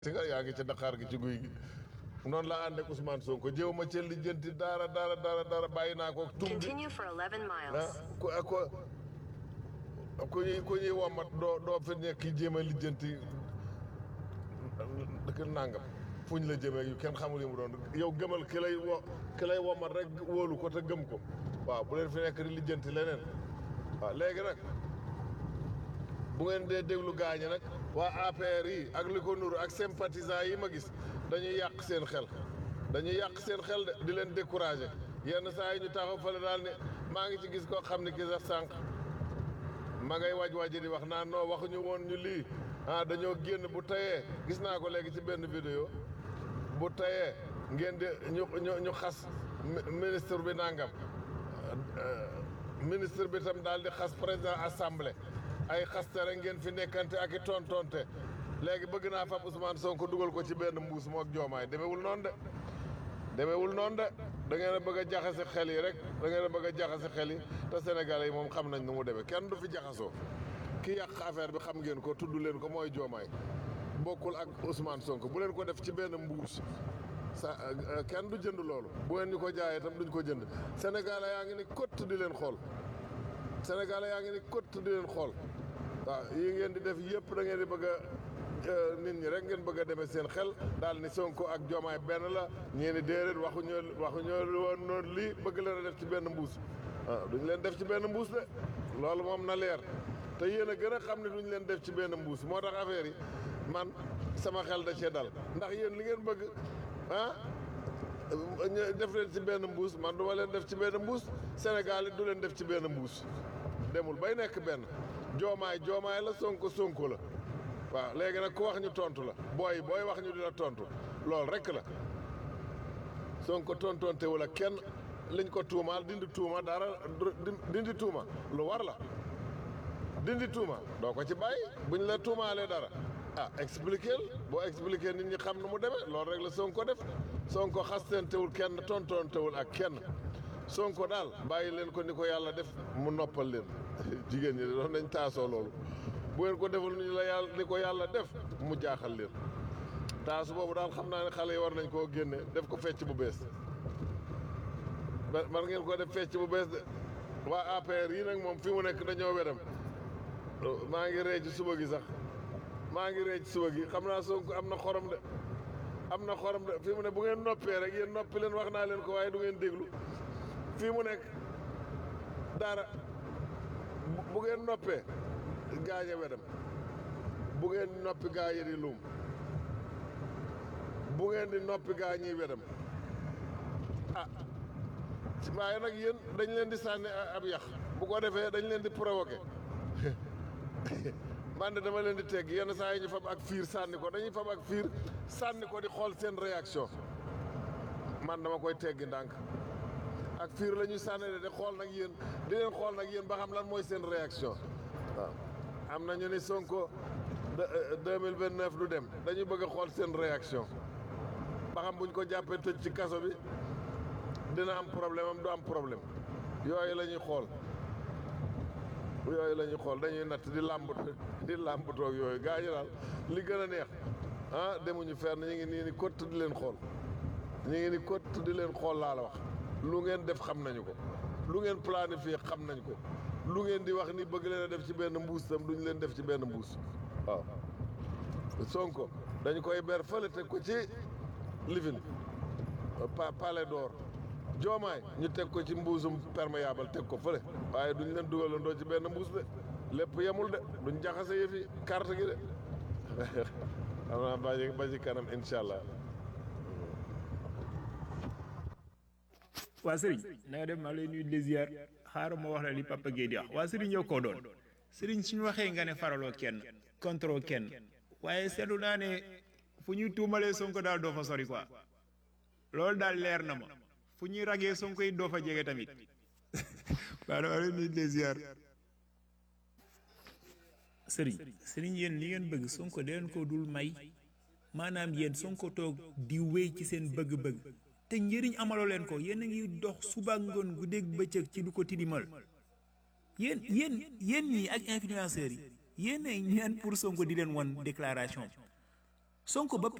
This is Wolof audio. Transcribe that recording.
si nga yaa ngi ci Dakar gi ci guy gi noonu la ànd ak Ousmane Sonko jéew ma ca lijjanti dara dara dara dara bàyyi naa ko tum bi Continue for 11 ah miles. ku ku ku ñuy ku ñuy womat doo doo fi nekk jéem a lijjanti dëkk nangam fuñ la jëmee yu kenn xamul yi mu doon yow gëmal ki lay wo ki lay womat rek wóolu ko te gëm ko waaw bu leen fi nekk di lijjanti leneen waaw léegi nag bu ngeen dee déglu gaañi nag waa APR yi ak li ko nuru ak sympathisants yi ma gis dañuy yàq seen xel dañuy yàq seen xel de di leen découragé yenn saa yi ñu taxaw fële daal ne maa ngi ci gis koo xam ne ki sax sànq ma ngay waj waji di wax naan non waxuñu woon ñu lii ah dañoo génn bu tayee gis naa ko léegi ci benn vidéo bu tayee ngeen di ñu ñu ñu xas mi- ministre bi nangam ministre bi tam daal di xas président assemblée ay xaste rek ngeen fi nekkante ak i tontonte léegi bëgg naa fab Ousmane Sonko dugal ko ci benn mbuus mook joomaay demewul noonu de demewul noonu de da ngeen a bëgg a jaxase xel yi rek da ngeen a bëgg a jaxase xel yi te Sénégalais yi moom xam nañ nu mu demee kenn du fi jaxasoo ki yàq affaire bi xam ngeen ko tudd leen ko mooy joomaay bokkul ak Ousmane Sonko bu leen ko def ci benn mbuus sa kenn du jënd loolu bu ngeen ñu ko jaayee itam duñ ko jënd Sénégalais yaa ngi ni kott di leen xool Sénégalais yaa ngi ni kott di leen xool waaw yi ngeen di def yëpp da ngeen di bëgg a nit ñi rek ngeen bëgg a demee seen xel daal ni Sonko ak Diomaye benn la ñee ni déedéet waxuñoo waxuñoo woon noonu lii bëgg leen a def ci benn mbuus waaw duñ leen def ci benn mbuus de loolu moom na leer te yéen a gën a xam ne duñ leen def ci benn mbuus moo tax affaire yi man sama xel da cee dal ndax yéen li ngeen bëgg ah ñu def leen ci benn mbuus man du ma leen def ci benn mbuus Sénégal it du leen def ci benn mbuus demul bay nekk benn joomaay joomaay la sonko sonko la waaw léegi nag ku wax ñu tontu la booy booy wax ñu di la tontu loolu rek la sonko tontontewul ak kenn liñ ko tuumaal dindi tuuma dara dindi tuuma lu war la dindi tuuma doo ko ci bàyyi buñ la tuumaalee dara ah expliquer boo expliquer nit ñi xam nu mu demee loolu rek la sonko def sonko xastentewul kenn tontontewul ak kenn sonko daal bàyyi leen ko ni ko yàlla def mu noppal leen jigéen ñi doon nañ taasoo loolu bu ngeen ko deful ni la yàlla ni ko yàlla def mu jaaxal leen taasu boobu daal xam naa ne xale yi war nañ koo génne def ko fecc bu bees man ngeen ko def fecc bu bees de waa APR yi nag moom fi mu nekk dañoo wedam maa ngi ree ci suba gi sax maa ngi ree ci suba gi xam naa Sonko am na xorom de am na xorom de fi mu ne bu ngeen noppee rek yéen noppi leen wax naa leen ko waaye du ngeen déglu fii mu nekk dara bu ngeen noppee gaañe wedam bu ngeen noppi gaa yi di luum bu ngeen di noppi gaa ñiy wedam ah waaye nag yéen dañ leen di sànni ab yax bu ko defee dañ leen di provoqué man de dama leen di tegg yenn saa yi ñu fab ak fiir sànni ko dañuy fab ak fiir sànni ko di xool seen réaction man dama koy teggi ndànk ak fiir la ñuy sànni de di xool nag yéen di leen xool nag yéen ba xam lan mooy seen réaction waaw am na ñu ni Sonko deux mille vingt neuf du dem dañuy bëgg a xool seen réaction ba xam buñ ko jàppee tëj ci kaso bi dina am problème am du am problème yooyu la ñuy xool yooyu la ñuy xool dañuy natt di làmbat di làmbatoog yooyu gaa yi daal li gën a neex ah demuñu fenn ñu ngi nii ni kott di leen xool ñu ngi ni kott di leen xool laa la wax lu ngeen def xam nañu ko lu ngeen planifié xam nañ ko lu ngeen di wax ni bëgg leen a def ci benn mbuus tam duñ leen def ci benn mbuus waaw Sonko dañu koy ber fële teg ko ci lifin pa palais d'or joomaay ñu teg ko ci mbuusum perméable teg ko fële waaye duñ leen dugalandoo ci benn mbuus de lépp yemul de duñ jaxase yëfi carte gi de xam naa ba ba ci kanam incha allah. waa sëriñ na nga def maa lay nuyu di ziar xaaral ma wax la li Papa Guèye di wax waa sëriñ yow koo doon sëriñ suñu waxee nga ne faraloo kenn contre kenn waaye seetlu naa ne fu ñuy tuumalee Sonko daal doo fa sori quoi loolu daal leer na ma fu ñuy ragee Sonko yi doo fa jege tamit waaw dama lay nuyu di ziar. sëriñ sëriñ yéen li ngeen bëgg Sonko da leen ko dul may maanaam yéen Sonko toog di wéy ci seen bëgg-bëgg. te njëriñ amaloo leen ko yéen a ngi dox suba ngoon guddeeg bëccëg ci lu ko tilimal yéen yéen yéen ñii ak influenceurs yi yéen a ñaan pour Sonko di leen wan déclaration Sonko ba